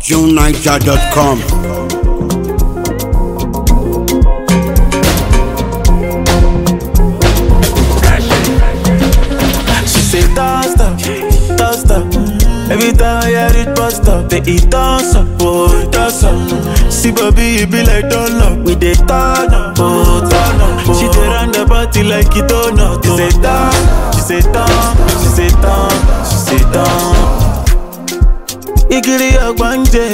JuneNiger.com. She say toss up, toss up. Every time I hear it bust up, they eat toss up, oh toss up. See baby, it be like donut, we dey turn up, oh turn up. She dey run the party like it donut. She say turn, she say turn, she say turn, she say turn. Igiri ogbanje,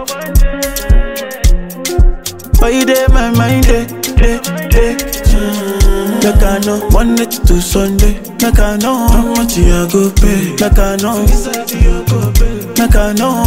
but you dey my mind, dey, dey, dey. Like I know, Monday to Sunday. Like I know, how much you a go pay. Like I know, like I know.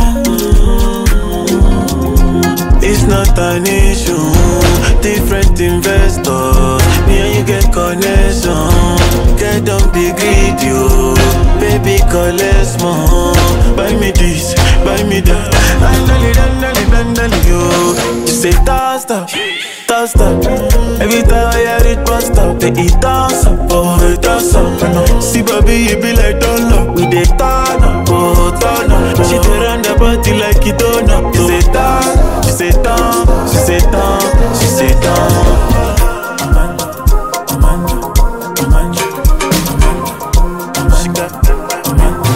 It's not an issue. Different investors, me and you get connection. Get don't be greedy, oh. Baby, collect more. Buy me this, buy me that. Dandali, dandali, dandali, yo. You say toss up, toss up. Every time I hear it bust up, they eat toss up, oh, toss up. See, baby, you be like donut. We dey turn up, oh, turn up. She dey run the party like it don't up. She say turn, she say turn, she say turn, she say turn. She got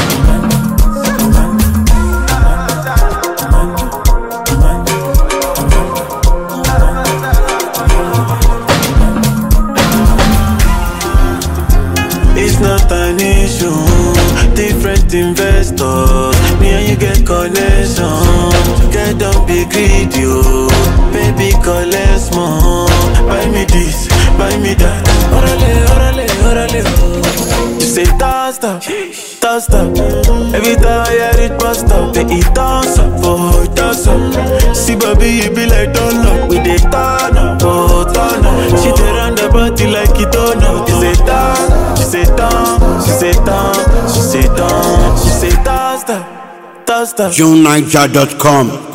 It's not an issue. Different investors, me and you get connection. Get don't be greedy, oh. Baby, collect more. Buy me this, buy me that. Orale, orale, orale, oh. You say toss up, toss up. Every time I hear it bust up, they eat toss up, oh, toss up. See, baby, you be like donut. We dey turn up, oh, turn up. She dey run the party like it don't know. She say turn, she say turn, she say turn, she say turn, she say toss up, toss up. JuneNiger.com.